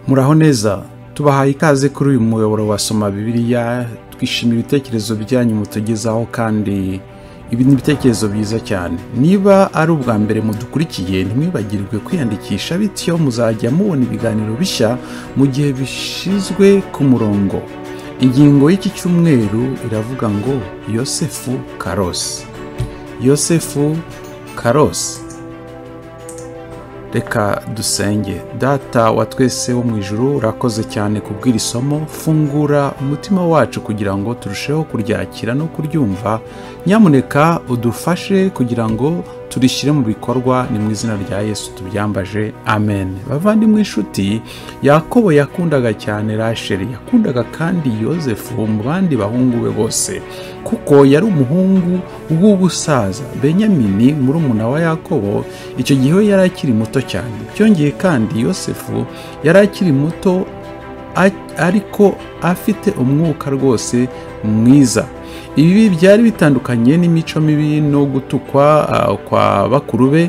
muraho neza tubahaye ikaze kuri uyu muyoboro wa soma bibiliya twishimira ibitekerezo byanyu mutugezaho kandi ibi ni ibitekerezo byiza cyane niba ari ubwa mbere mudukurikiye ntimwibagirwe kwiyandikisha bityo muzajya mubona ibiganiro bishya mu gihe bishyizwe ku murongo ingingo y'iki cyumweru iravuga ngo yosefu karosi yosefu karosi reka dusenge data wa twese wo mu ijoro urakoze cyane kubw'iri somo fungura umutima wacu kugira ngo turusheho kuryakira no kuryumva nyamuneka udufashe kugira ngo turishyire mu bikorwa ni mu izina rya yesu tubyambaje amen bavandimwe inshuti yakobo yakundaga cyane rasheli yakundaga kandi yosefu mu bandi bahungu be bose kuko yari umuhungu w'ubusaza benyamini murumuna wa yakobo icyo gihe we yari akiri muto cyane byongeye kandi yosefu yari akiri muto ariko afite umwuka rwose mwiza ibi byari bitandukanye n'imico mibi no gutukwa kwa bakuru be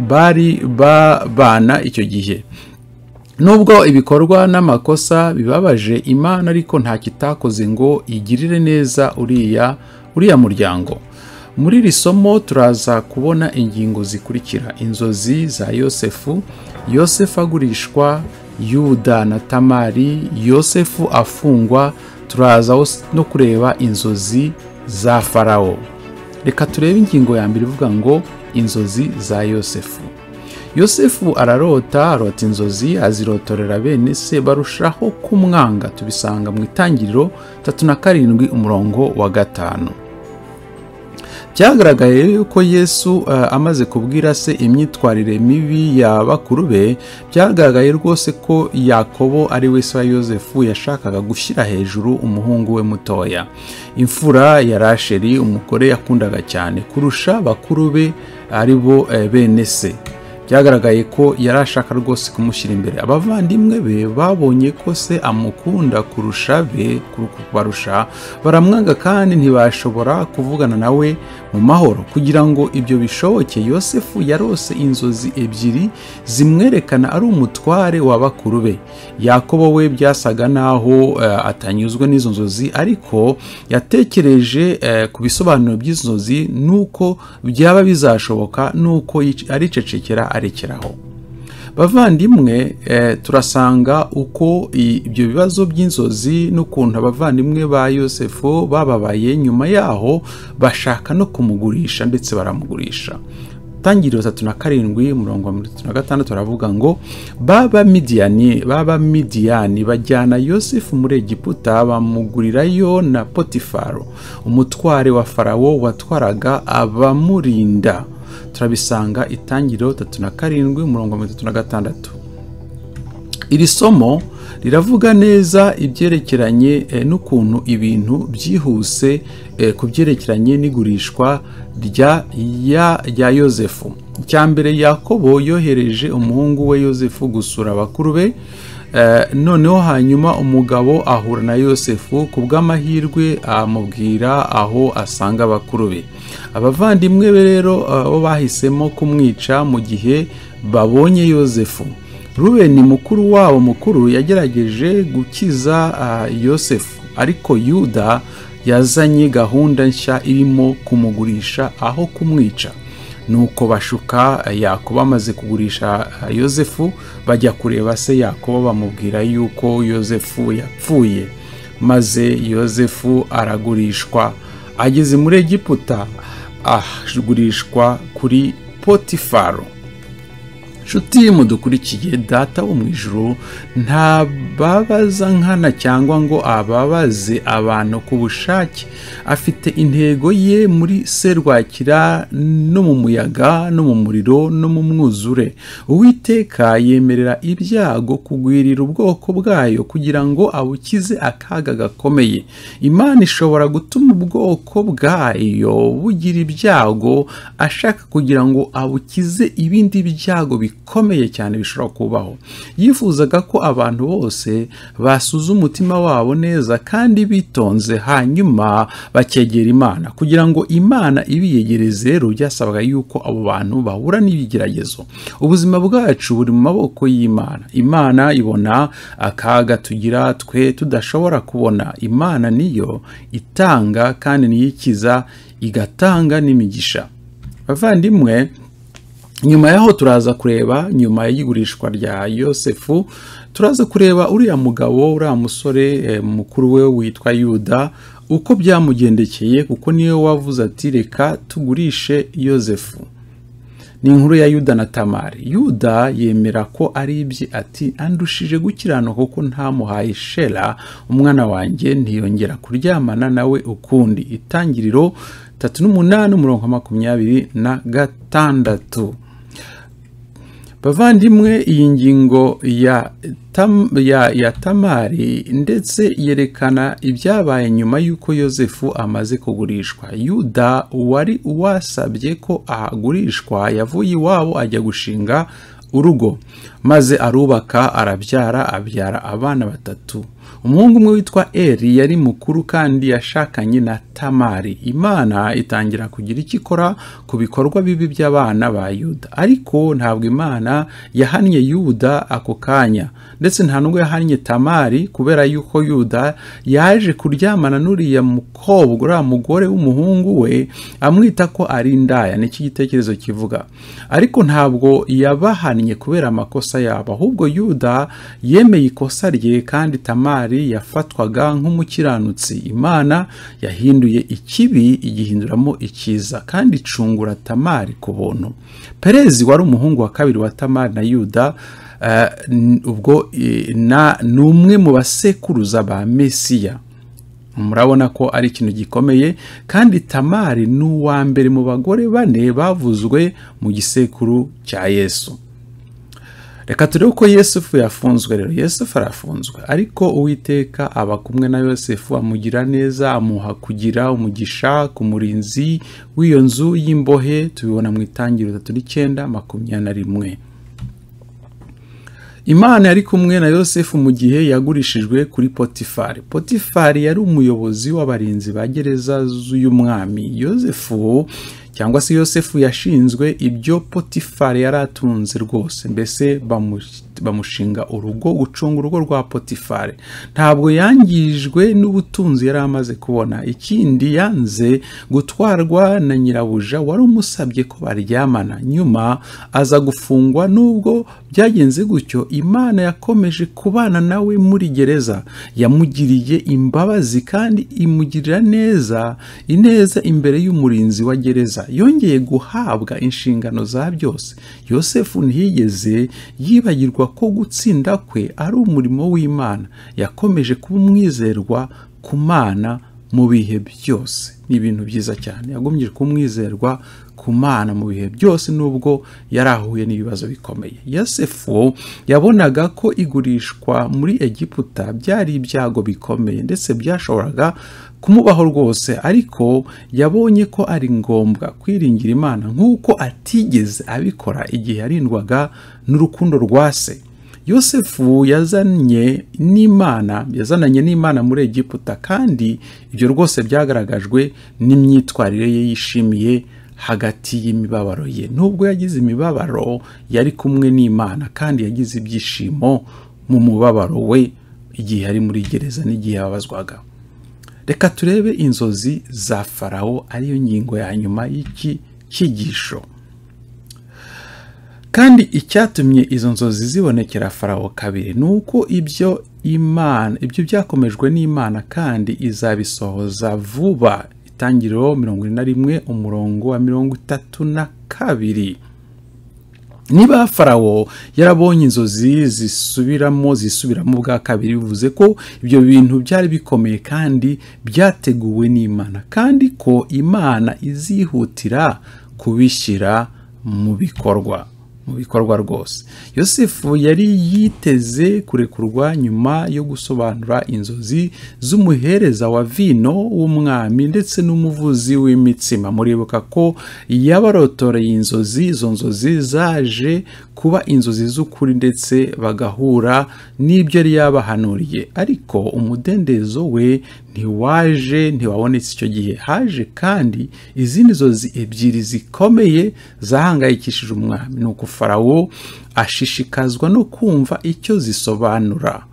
bari babana icyo gihe nubwo ibikorwa n'amakosa bibabaje imana ariko nta kitakoze ngo igirire neza uriya uriya muryango muri iri somo turaza kubona ingingo zikurikira inzozi za yosefu yosefu agurishwa yuda na tamari yosefu afungwa turaza no kureba inzozi za farawo reka turebe ingingo ya mbere ivuga ngo inzozi za yosefu yosefu ararota arota inzozi azirotorera bene se barushaho kumwanga tubisanga mu itangiriro tatu na karindwi umurongo wa gatanu byagaragaye yuko yesu amaze kubwira se imyitwarire mibi ya bakuru be byagaragaye rwose ko yakobo ari we se wa yosefu yashakaga gushyira hejuru umuhungu we mutoya imfura ya rasheli umugore yakundaga cyane kurusha bakuru be ari bo bene se byagaragaye ko yari ashaka rwose kumushyira imbere abavandimwe be babonye ko se amukunda kurusha be kubarusha baramwanga kandi ntibashobora kuvugana nawe mu mahoro kugira ngo ibyo bishoboke yosefu yarose inzozi ebyiri zimwerekana ari umutware wa bakuru be yakobo we byasaga n'aho atanyuzwe n'izo nzozi ariko yatekereje ku bisobanuro by'inzozi n'uko byaba bizashoboka n'uko aricecekera arekeraho bavandimwe turasanga uko ibyo bibazo by'inzozi n'ukuntu abavandimwe ba yosefu bababaye nyuma yaho bashaka no kumugurisha ndetse baramugurisha tangiriro tatu na karindwi murongo wa mirongo itatu na gatandatu baravuga ngo baba midiyani baba midiyani bajyana yosefu muri egiputa bamugurirayo na potifaro umutware wa farawo watwaraga abamurinda turabisanga itangiriro tatu na karindwi umurongo wa mirongo itatu na gatandatu iri somo riravuga neza ibyerekeranye n'ukuntu ibintu byihuse ku byerekeranye n'igurishwa rya yosefu icya mbere yakobo yohereje umuhungu we yosefu gusura abakuru be noneho hanyuma umugabo ahura na yosefu ku bw'amahirwe amubwira aho asanga abakuru be abavandimwe be rero bo bahisemo kumwica mu gihe babonye yosefu rubeni mukuru wabo mukuru yagerageje gukiza yosefu ariko yuda yazanye gahunda nshya irimo kumugurisha aho kumwica nuko bashuka yakobo amaze kugurisha yosefu bajya kureba se yakobo bamubwira yuko yosefu yapfuye maze yosefu aragurishwa ageze muri egiputa agurishwa kuri potifaro nshuti mudukurikiye data wo mu ijoro ntababaza nkana cyangwa ngo ababaze abantu ku bushake afite intego ye muri serwakira no mu muyaga no mu muriro no mu mwuzure uwiteka yemerera ibyago kugwirira ubwoko bwayo kugira ngo abukize akaga gakomeye imana ishobora gutuma ubwoko bwayo bugira ibyago ashaka kugira ngo abukize ibindi byago bikomeye bikomeye cyane bishobora kubaho yifuzaga ko abantu bose basuza umutima wabo neza kandi bitonze hanyuma bakegera imana kugira ngo imana ibiyegereze rero byasabaga yuko abo bantu bahura n'ibigeragezo ubuzima bwacu buri mu maboko y'imana imana ibona akaga tugira twe tudashobora kubona imana niyo itanga kandi niyo ikiza igatanga n'imigisha bavandimwe nyuma yaho turaza kureba nyuma y'igurishwa rya yosefu turaza kureba uriya mugabo uriya musore mukuru we witwa yuda uko byamugendekeye kuko niwe wavuze ati reka tugurishe yosefu ni inkuru ya yuda na tamari yuda yemera ko ari ibye ati andushije gukiranuka kuko ntamuhaye shera umwana wanjye ntiyongera kuryamana nawe ukundi itangiriro tatu n'umunani umurongo makumyabiri na gatandatu bavandimwe iyi ngingo ya, tam, ya, ya tamari ndetse yerekana ibyabaye nyuma y'uko yosefu amaze kugurishwa yuda wari wasabye ko ahagurishwa yavuye iwabo ajya gushinga urugo maze arubaka arabyara abyara abana batatu umuhungu umwe witwa eri yari mukuru kandi yashakanye na tamari imana itangira kugira icyo ikora ku bikorwa bibi by'abana ba yuda ariko ntabwo imana yahannye yuda ako kanya ndetse nta nubwo yahannye tamari kubera yuko yuda yaje kuryamana n'uriya mukobwa uriya mugore w'umuhungu we amwita ko ari indaya nicyo igitekerezo kivuga ariko ntabwo yabahannye kubera amakosa yabo ahubwo yuda yemeye ikosa rye kandi tamari yafatwaga nk'umukiranutsi imana yahinduye ikibi igihinduramo icyiza kandi icungura tamari ku buntu perezi wari umuhungu wa kabiri wa tamari na yuda ubwo ni umwe mu basekuruza ba mesiya murabona ko ari ikintu gikomeye kandi tamari ni uwa mbere mu bagore bane bavuzwe mu gisekuru cya yesu reka turebe uko yesufu yafunzwe rero yesufu arafunzwe ariko uwiteka aba kumwe na yosefu amugira neza amuha kugira umugisha ku murinzi w'iyo nzu y'imbohe tubibona mu itangiriro itatu n'icyenda makumyabiri na rimwe imana yari kumwe na yosefu mu gihe yagurishijwe kuri potifari potifari yari umuyobozi w'abarinzi ba gereza z'uy'umwami yosefu cyangwa se yosefu yashinzwe ibyo potifari yari atunze rwose mbese bamushinga urugo gucunga urugo rwa potifari ntabwo yangijwe n'ubutunzi yari amaze kubona ikindi yanze gutwarwa na nyirabuja wari umusabye ko baryamana nyuma aza gufungwa n'ubwo byagenze gutyo imana yakomeje kubana nawe muri gereza yamugiriye imbabazi kandi imugirira neza ineza imbere y'umurinzi wa gereza yongeye guhabwa inshingano za byose yosefu ntiyigeze yibagirwa ko gutsinda kwe ari umurimo w'imana yakomeje kuba umwizerwa ku mana mu bihe byose ni ibintu byiza cyane yagumye kumwizerwa ku mana mu bihe byose n'ubwo yari ahuye n'ibibazo bikomeye yosefu yabonaga ko igurishwa muri egiputa byari ibyago bikomeye ndetse byashoboraga kumubaho rwose ariko yabonye ko ari ngombwa kwiringira imana nk'uko atigeze abikora igihe yarindwaga n'urukundo rwa se yosefu yazanye n'imana yazananye n'imana muri egiputa kandi ibyo rwose byagaragajwe n'imyitwarire ye yishimiye hagati y'imibabaro ye nubwo yagize imibabaro yari kumwe n'imana kandi yagize ibyishimo mu mubabaro we igihe yari muri gereza n'igihe yababazwaga reka turebe inzozi za farawo ariyo ngingo ya nyuma y'iki cyigisho kandi icyatumye izo nzozi zibonekera farawo kabiri ni uko ibyo imana ibyo byakomejwe n'imana kandi izabisohoza vuba itangiriro mirongo ine na rimwe umurongo wa mirongo itatu na kabiri niba farawo yarabonye inzozi zisubiramo zisubiramo bwa kabiri bivuze ko ibyo bintu byari bikomeye kandi byateguwe n'imana kandi ko imana izihutira kubishyira mu bikorwa mu bikorwa rwose yosefu yari yiteze kurekurwa nyuma yo gusobanura inzozi z'umuhereza wa vino w'umwami ndetse n'umuvuzi w'imitsima muribuka ko yabarotoreye inzozi izo nzozi zaje kuba inzozi z'ukuri ndetse bagahura n'ibyo yari yabahanuriye ariko umudendezo we ntiwaje ntiwabonetse icyo gihe haje kandi izindi nzozi ebyiri zikomeye zahangayikishije umwami ni uko farawo ashishikazwa no kumva icyo zisobanura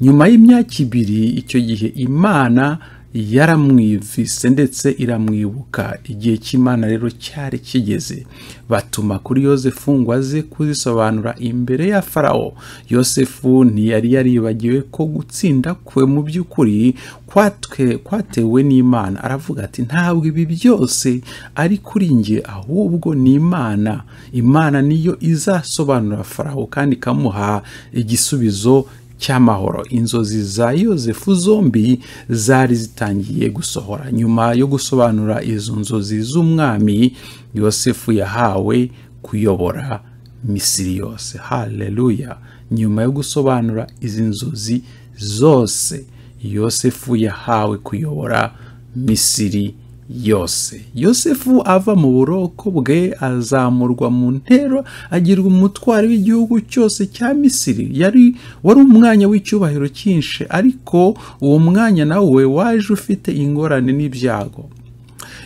nyuma y'imyaka ibiri icyo gihe imana yaramwivise ndetse iramwibuka igihe cy'imana rero cyari kigeze batuma kuri yosefu ngo aze kuzisobanura imbere ya farawo yosefu ntiyari yaribagiwe ko gutsinda kwe mu by'ukuri kwatewe n'imana aravuga ati ntabwo ibi byose ari kuri njye ahubwo ni imana imana niyo izasobanura farawo kandi ikamuha igisubizo cy'amahoro inzozi za yosefu zombi zari zitangiye gusohora nyuma yo gusobanura izo nzozi z'umwami yosefu yahawe kuyobora misiri yose haleluya nyuma yo gusobanura izi nzozi zose yosefu yahawe kuyobora misiri yose yosefu ava mu buroko bwe azamurwa mu ntero agirwa umutwaro w'igihugu cyose cya misiri yari wari umwanya w'icyubahiro cyinshi ariko uwo mwanya nawe waje ufite ingorane n'ibyago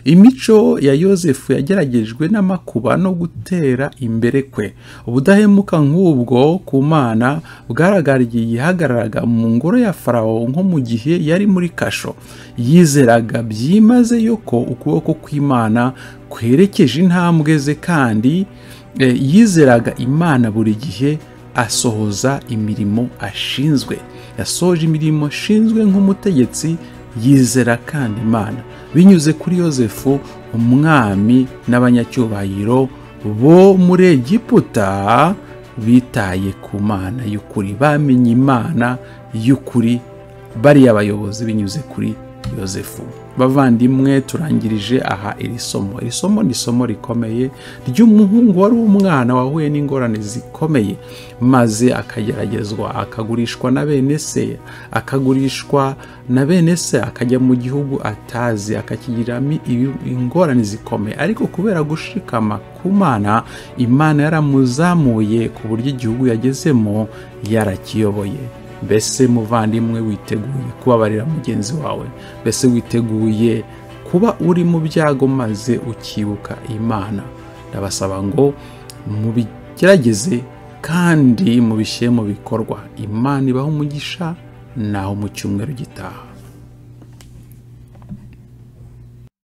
imico ya yosefu yageragejwe n'amakuba no gutera imbere kwe ubudahemuka nk'ubwo ku mana bwaragariye yihagararaga mu ngoro ya farawo nko mu gihe yari muri kasho yizeraga byimazeyo ko ukuboko kw'imana kwerekeje intambwe ze kandi yizeraga imana buri gihe asohoza imirimo ashinzwe yasoje imirimo ashinzwe nk'umutegetsi yizera kandi imana binyuze kuri yosefu umwami n'abanyacyubahiro bo muri egiputa bitaye ku mana y'ukuri bamenye imana y'ukuri bariya bayobozi binyuze kuri yosefu bavandimwe turangirije aha iri somo iri somo ni isomo rikomeye ry'umuhungu wari umwana wahuye n'ingorane zikomeye maze akageragezwa akagurishwa na bene se akagurishwa na bene se akajya mu gihugu atazi akakigiriramo ingorane zikomeye ariko kubera gushikama ku mana imana yaramuzamuye ku buryo igihugu yagezemo yarakiyoboye mbese muvandimwe witeguye kubabarira mugenzi wawe mbese witeguye kuba uri mu byago maze ukibuka imana ndabasaba ngo mubigerageze kandi mubishyire mu bikorwa imana ibaho umugisha naho mu cyumweru gitaha